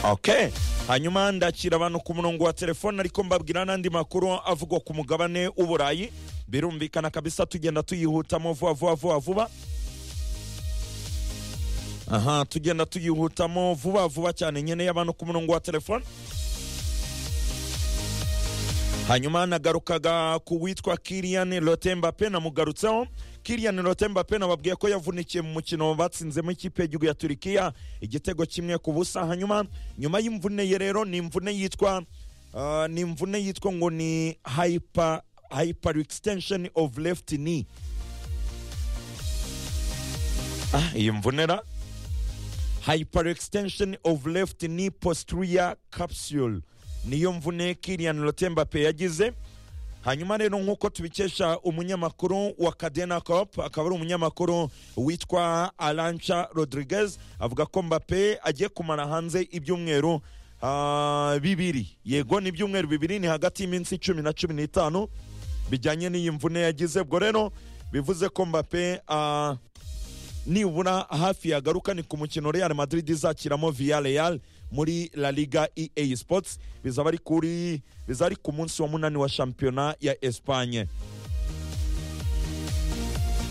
okay hanyuma ndakira abantu ku murongo wa telefone ariko mbabwira n'andi makuru avugwa ku mugabane w'uburayi birumvikana kabisa tugenda tuyihutamo vuba vuba vuba vuba aha tugenda tuyihutamo vuba vuba cyane nyine y'abantu ku murongo wa telefone hanyuma nagarukaga ku witwa kiriyani rotembape namugarutseho kiriyani rotembape nababwiye ko yavunikiye mu mukino batsinzemo ikipe y'igihugu ya turikiya igitego kimwe ku busa hanyuma nyuma y'imvune ye rero ni imvune yitwa ah, ni imvune yitwa ngo ni hyper hyper extension of left knee ah, iyi mvunera hyperextension of left knee posterior capsule niyo mvune Kylian Mbappe yagize hanyuma rero nk'uko tubikesha umunyamakuru wa Cadena Cop akaba ari umunyamakuru witwa Alancha Rodriguez avuga ko Mbappe agiye kumara hanze ibyumweru ah, bibiri yego ni ibyumweru bibiri ni hagati y'iminsi cumi na cumi n'itanu bijyanye n'iyi mvune yagize ubwo rero bivuze ko Mbappe ah, nibura hafi yagaruka ni ku mukino real madrid izakiramo via real muri la liga ea sports bizaba ari kuri bizaba ari ku munsi wa munani wa shampiyona ya espanye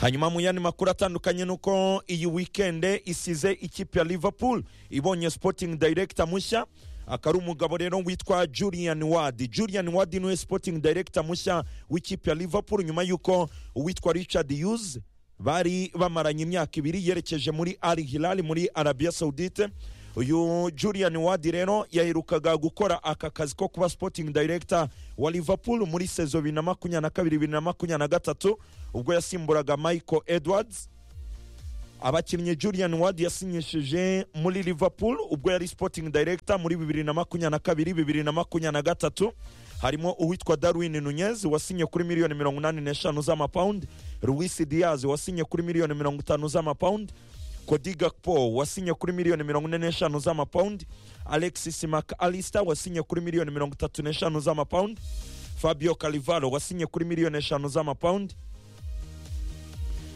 hanyuma mu yandi makuru atandukanye nuko iyi wikende isize ikipe ya liverpool ibonye sporting director mushya akaba ari umugabo rero witwa julian wadi julian wadi niwe sporting director mushya w'ikipe ya liverpool nyuma y'uko uwitwa richard hughes bari bamaranye imyaka ibiri yerekeje muri al hilal muri arabia saudite uyu julian wadi rero yaherukaga gukora aka kazi ko kuba sporting director wa liverpool muri sezo bibiri na makumyabiri na kabiri bibiri na makumyabiri na gatatu ubwo yasimburaga michael edwards abakinnyi julian ward yasinyishije muri liverpool ubwo yari sporting director muri bibiri na makumyabiri na kabiri bibiri na makumyabiri na gatatu harimo uwitwa darwin nunez wasinye kuri miliyoni mirongo inani n'eshanu z'amapawundi luis diaz wasinye kuri miliyoni mirongo itanu z'amapawundi Cody Gakpo wasinye kuri miliyoni mirongo ine n'eshanu z'amapawundi Alexis Mac Alister wasinye kuri miliyoni mirongo itatu n'eshanu z'amapawundi Fabio Cannavaro wasinye kuri miliyoni eshanu z'amapawundi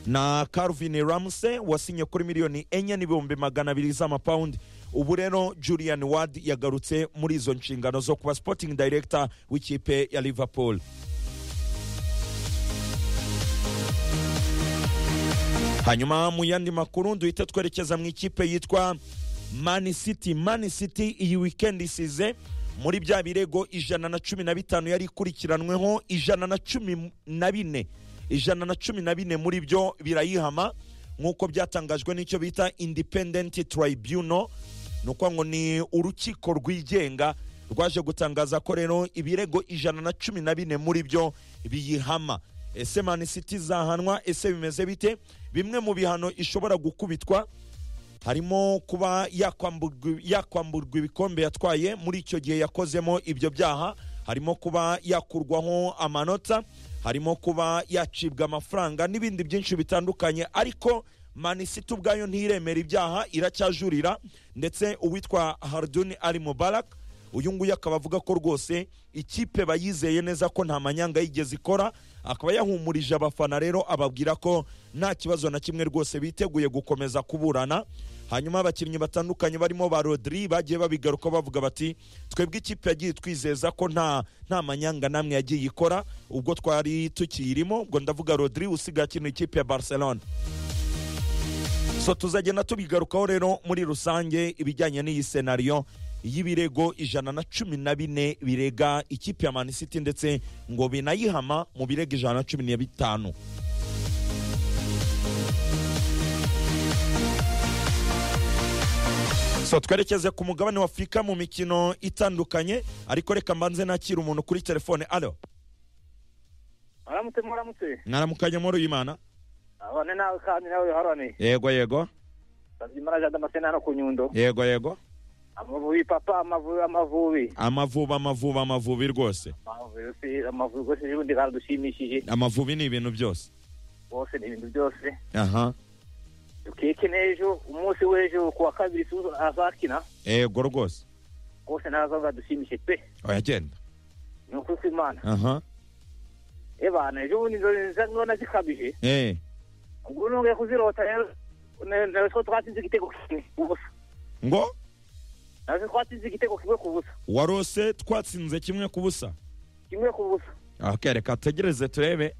na Calvin Ramsey wasinye kuri miliyoni enye n'ibihumbi magana abiri z'amapawundi ubu rero Julian Ward yagarutse muri izo nshingano zo kuba sporting director w'ikipe ya Liverpool hanyuma mu yandi makuru duhita twerekeza mu ikipe yitwa Man City Man City iyi weekend isize muri bya birego ijana na cumi na bitanu yari ikurikiranweho ijana na cumi na bine ijana na cumi na bine muri byo birayihama nk'uko byatangajwe n'icyo bita independent tribunal ni ukuvuga ngo ni urukiko rwigenga rwaje gutangaza ko rero ibirego ijana na cumi na bine muri byo biyihama ese mani siti zahanwa ese bimeze bite bimwe mu bihano ishobora gukubitwa harimo kuba yakwamburwa yakwamburwa ibikombe yatwaye muri icyo gihe yakozemo ibyo byaha harimo kuba yakurwaho amanota harimo kuba yacibwa amafaranga n'ibindi byinshi bitandukanye ariko manisiti ubwayo ntiremera ibyaha iracyajurira ndetse uwitwa haruduni ari mubarak uyu nguyu akaba avuga ko rwose ikipe bayizeye neza ko nta manyanga yigeze ikora akaba yahumurije abafana rero ababwira ko nta kibazo na kimwe rwose biteguye gukomeza kuburana hanyuma abakinnyi batandukanye barimo ba rodiri bagiye babigaruka bavuga bati twebwe ikipe yagiye twizeza ko nta nta manyanga namwe yagiye ikora ubwo twari tukiyirimo ubwo ndavuga rodiri usigaye akina ikipe ya barcelona so tuzagenda tubigarukaho rero muri rusange ibijyanye n'iyi senariyo y'ibirego ijana na cumi na bine birega ikipe ya mani city ndetse ngo binayihama mu birego ijana na cumi na bitanu so twerekeze ku mugabane wa afurika mu mikino itandukanye ariko reka mbanze nakira umuntu kuri telefone alo Aramutse muramutse. mwaramukanye muri uyu mana Abone nawe kandi nawe harane. yego yego Bazimarana jada masena no kunyundo. yego yego Amavubi papa amavubi amavubi. amavubi amavubi amavubi rwose Amavubi yose- amavubi rwose n'ubundi karadushimishije. amavubi ni ibintu byose Bose ni ibintu byose. aha Dukeke n'ejo umunsi w'ejo ku wa kabiri tuzo azakina. yego rwose Rwose nazo badushimishije pe. oya genda Ni ukuri kw'Imana. aha Ebana ejo bundi nzo nza nona zikabije. eh Ubwo nongeye kuzirota rero. Ne ne- ne- twatsinze igitego kimwe. Ubusa. ngo natwe twatsinze igitego kimwe ku busa warose twatsinze kimwe ku busa kimwe ku busa okay, reka tegereze turebe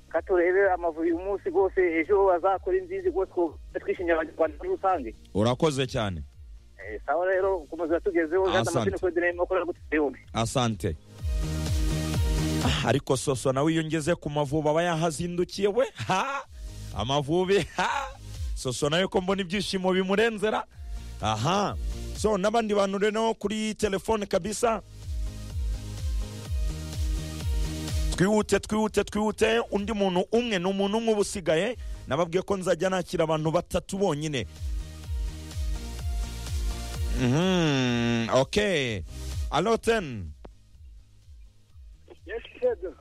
katurebe amavubi uyu munsi rwose ejo azakora inzizi rwose ko twishimiye abanyarwanda muri rusange urakoze cyane Eh, sawa rero ukomeza uratugezeho Asante. jana amasini kodine makorera gutera yombi asante Ah, ariko soso nawe iyo ngeze ku mavubi aba yahazindukiye we ha amavubi ha soso nawe ko mbona ibyishimo bimurenzera aha so n'abandi bantu rero kuri telefone kabisa twihute twihute twihute undi muntu umwe ni umuntu umwe uba usigaye nababwiye ko nzajya nakira abantu batatu bonyine Mhm, okay alo teni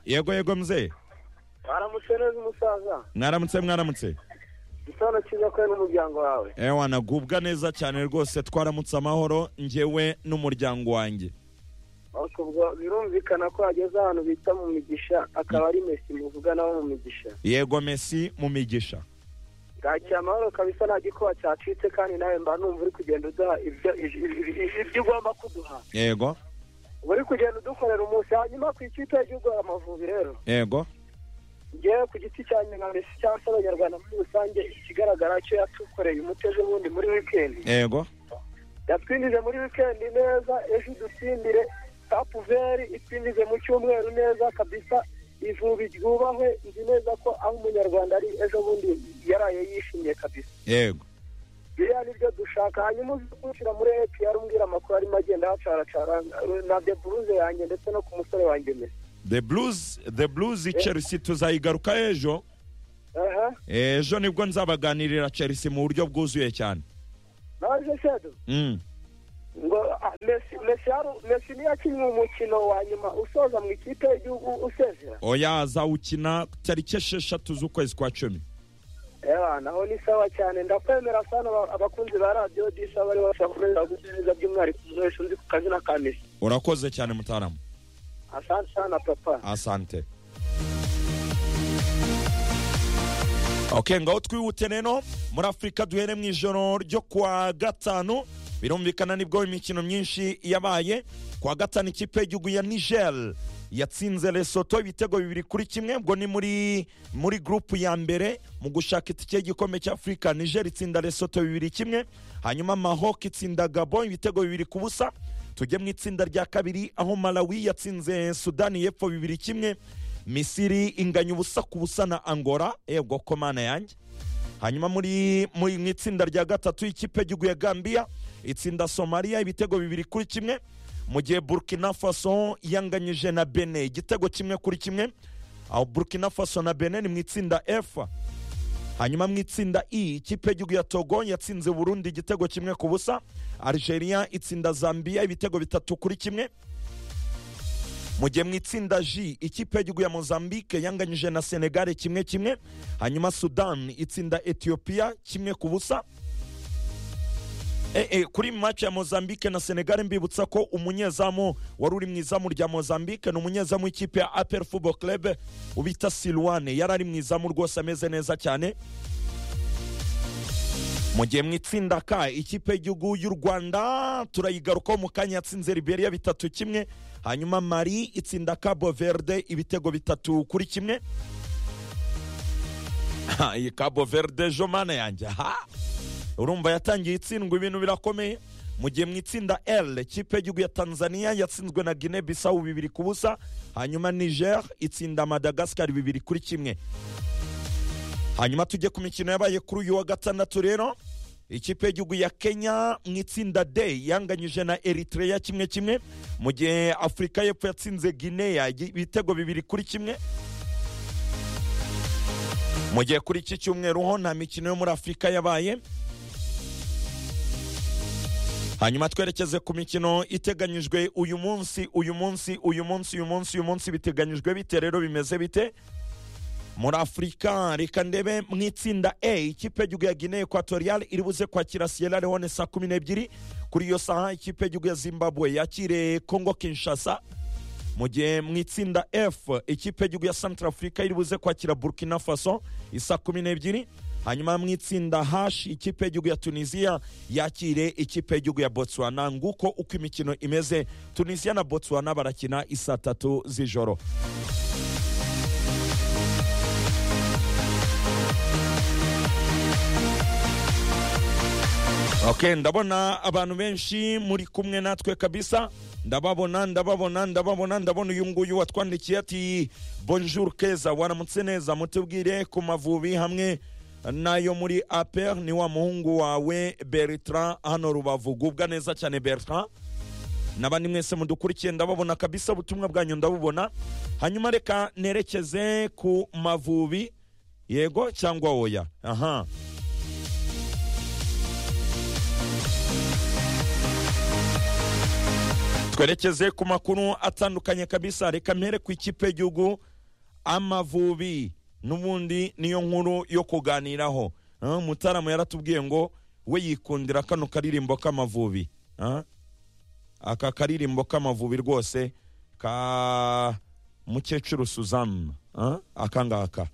yego yego mzee mwaramutse neza umusaza mwaramutse mwaramutse gitondo cyiza kwe n'umuryango wawe ewa nagubwa neza cyane rwose twaramutse amahoro njyewe n'umuryango wanjye ubwo birumvikana ko hageze ahantu bita mu migisha akaba ari mesi muvugana wo mu migisha yego mesi mu migisha bwakira amahoro kabisa nta gikuba cyacitse kandi nawe mba numva uri kugenda uduha ibyo ibyo- ibyo- ibyo ugomba kuduha yego uba uri kugenda udukorera umunsi hanyuma ku ikipe y'igihugu amavubi rero yego ngewe ku giti cyanjye nka mbese cyangwa se abanyarwanda muri rusange ikigaragara cyo yatukoreye umuteze ubundi muri wikendi yego yatwinjize muri wikendi neza ejo dutsindire kapuveri itwinjize mu cyumweru neza kabisa ivubi ryubahwe nzi neza ko aho umunyarwanda ari ejo bundi yaraye yishimye kabisa yego biriya ni byo dushaka hanyuma uzi kwinjira muri epr umbwira amakuru arimo agenda hacaracara na deburuze yanjye ndetse no ku musore wanjye mesi the blues the blues chelsea tuzayigaruka ejo aha ejo nibwo nzabaganirira chelsea mu buryo bwuzuye cyane naje shedo Mm. ngo ah, Messi Messi yaru- Messi niyo akinye umukino wa nyuma usoza mu ikipe y'igihugu usezera oya azawukina tariki esheshatu z'ukwezi kwa cumi ewa naho ni sawa cyane ndakwemera sana aba- abakunzi ba radiyo disa bari basakomeza gutegereza by'umwihariko umuntu wese uzi ku kazina ka Messi urakoze cyane mutaramu asante sana papa asante ok ngaho twihute rero muri afurika duhere mu ijoro ryo kuwa gatanu birumvikana nibwo imikino myinshi yabaye kuwa gatanu ikipe y'igihugu ya niger yatsinze lesoto ibitego bibiri kuri kimwe ubwo ni muri muri gurupu ya mbere mu gushaka itike y'igikombe cy'afurika niger itsinda lesoto bibiri kimwe hanyuma mahok itsinda gabo ibitego bibiri ku busa tujye mu itsinda rya kabiri aho malawi yatsinze sudani y'epfo bibiri kimwe misiri inganya ubusa ku busa na angora yego ko mana yanjye hanyuma muri muri mu itsinda rya gatatu ikipe y'igihugu ya gambiya itsinda somaliya ibitego bibiri kuri kimwe mu gihe burkina faso yanganyije na bene igitego kimwe kuri kimwe aho burkina faso na bene ni mu itsinda f hanyuma mu itsinda i ikipe y'igihugu ya togo yatsinze burundi igitego kimwe ku busa algeria itsinda zambia ibitego bitatu kuri kimwe mu gihe mu itsinda j ikipe y'igihugu ya mozambique yanganyije na senegale kimwe kimwe hanyuma sudan itsinda ethiopia kimwe ku busa Eh, eh, kuri match ya mozambique na senegale mbibutsa ko umunyezamu wari uri mu izamu rya mozambique ni umunyezamu w'ikipe ya apel football club ubita silwane yari ari mu izamu rwose ameze neza cyane mu gihe mu itsinda ka ikipe y'igihugu y'u rwanda turayigarukaho mu kanya yatsinze liberia bitatu kimwe hanyuma mari itsinda cabo verde ibitego bitatu kuri kimwe Ha, iyi cabo verde jo mana yanjye ha urumva yatangiye itsindwa ibintu birakomeye mu gihe mu itsinda l ikipe y'igihugu ya tanzania yatsinzwe na guinea bissau bibiri ku busa hanyuma niger itsinda madagascar bibiri kuri kimwe hanyuma tujye ku mikino yabaye kuri uyu wa gatandatu rero ikipe y'igihugu ya kenya mu itsinda d yanganyije na eritrea kimwe kimwe mu gihe afurika y'epfo yatsinze guinea ibitego bibiri kuri kimwe mu gihe kuri iki cyumweru ho nta mikino yo muri afurika yabaye hanyuma twerekeze ku mikino iteganyijwe uyu munsi uyu munsi uyu munsi uyu munsi uyu munsi biteganyijwe bite rero bimeze bite muri afurika reka ndebe mu itsinda e ikipe y'igihugu ya guinea equatorial iri buze kwakira sierra leone saa kumi n'ebyiri kuri iyo saha ikipe y'igihugu ya zimbabwe yakire congo kinshasa mu gihe mu itsinda f ikipe y'igihugu ya centrafrica iri buze kwakira burkina faso isa kumi n'ebyiri hanyuma mu itsinda hashi ikipe y'igihugu ya tunisiya yakire ikipe y'igihugu ya botswana nguko uko imikino imeze tunisiya na botswana barakina isaa tatu z'ijoro ok ndabona abantu benshi muri kumwe natwe kabisa ndababona ndababona ndababona ndabona uyu nguyu watwandikiye ati bonjour keza waramutse neza mutubwire ku mavubi hamwe nayo muri aper ni wa muhungu wawe bertrand hano rubavu gubwa neza cyane bertrand n'abandi mwese mudukurikiye ndababona kabisa ubutumwa bwanyu ndabubona hanyuma reka nerekeze ku mavubi yego cyangwa oya aha twerekeze ku makuru atandukanye kabisa reka mpere ku ikipe y'igihugu amavubi n'ubundi niyo nkuru yo kuganiraho Ah, mutarama yaratubwiye ngo we yikundira kano karirimbo k'amavubi Ah, aka karirimbo k'amavubi rwose ka mukecuru suzamu akangaka